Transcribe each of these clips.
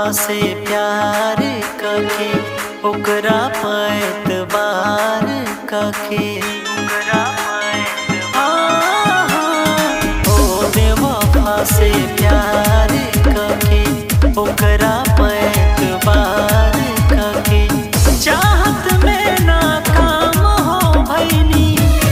से प्यार कके ओकरा पैतबार कके ओकरा पैतबार ओ बेवफा से प्यार कके ओकरा पैतबार कके चाहत में नाकाम हो भैनी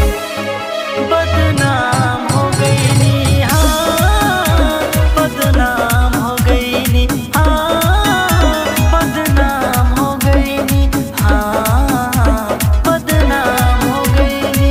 बदनाम हो गईनी हाँ बदनाम हो गईनी हाँ बदनाम हो गईनी हाँ बदनाम हो गईनी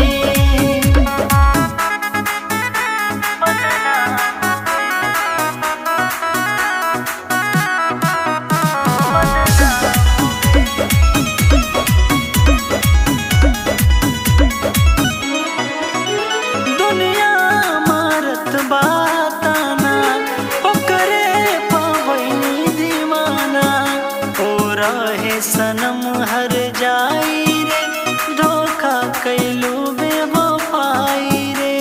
दुनिया मारत बाताना ओकरे पवनी दीवाना ओ रहे सनम हर जाई रे धोखा कैलू बेवफाई रे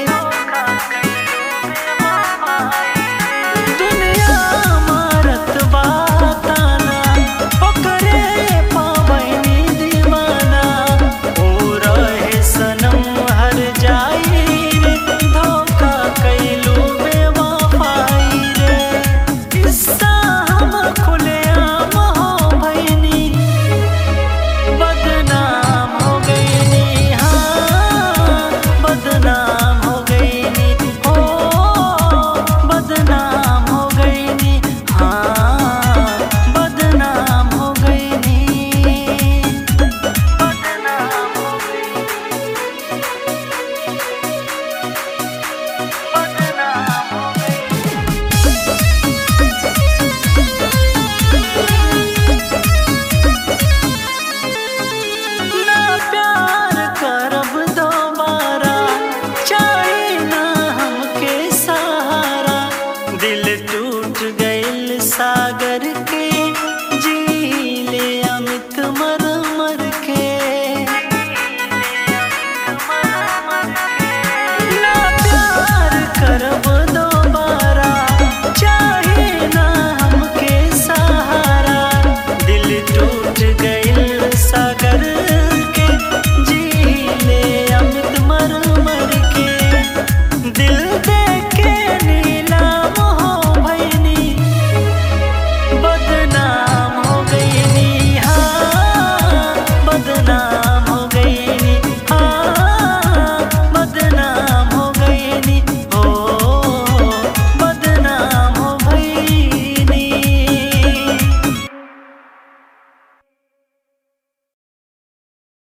दुनिया मारत बाताना ओकरे पवनी दीवाना ओ रहे सनम हर जाई रे धोखा कैलू बेवफाई रे किस्सा हम खुलेआम हो भैनी बदनाम हो गईनी हाँ बदनाम हो गईनी हो बदनाम हो गईनी हाँ बदनाम हो गईनी बदनाम हो गईनी बदनाम हो गईनी ना प्यार करब दोबारा चाहे ना हमके सहारा दिल टूट गइल सागर के